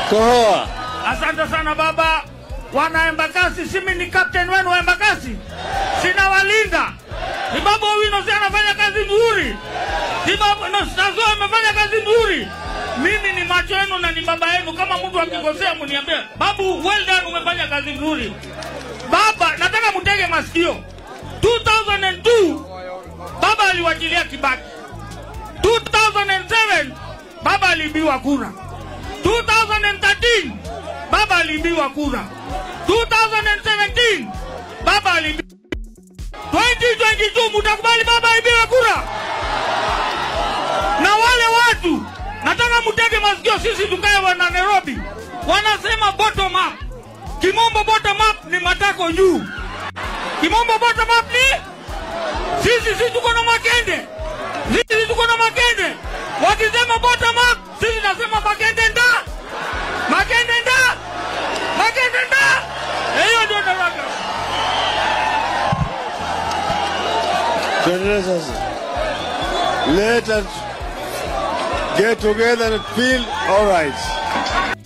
Kohoa. Asante sana baba. Wana Embakasi, simi ni captain wenu wa Embakasi, sinawalinda. Ni baba Owino si anafanya kazi nzuri, ni baba no, Nazo amefanya kazi nzuri. Mimi ni macho yenu na ni baba yenu. Kama mtu akikosea mniambie, babu, well done, umefanya kazi nzuri. Baba, nataka mtege masikio. 2002 baba aliwachilia Kibaki. 2007 baba aliibiwa kura. 2013 baba aliibiwa kura. 2017 baba aliibiwa. 2022 mtakubali baba aibiwe kura? Na wale watu nataka mtege masikio, sisi tukae wana Nairobi wanasema bottom up. Kimombo bottom up ni matako juu. Kimombo bottom up ni sisi, sisi tuko na makende, sisi tuko na makende. Wakisema bottom up, sisi nasema makende nda, makende nda, makende nda. Hiyo ndio nataka. Tuendelee sasa. Let us get together and feel all right.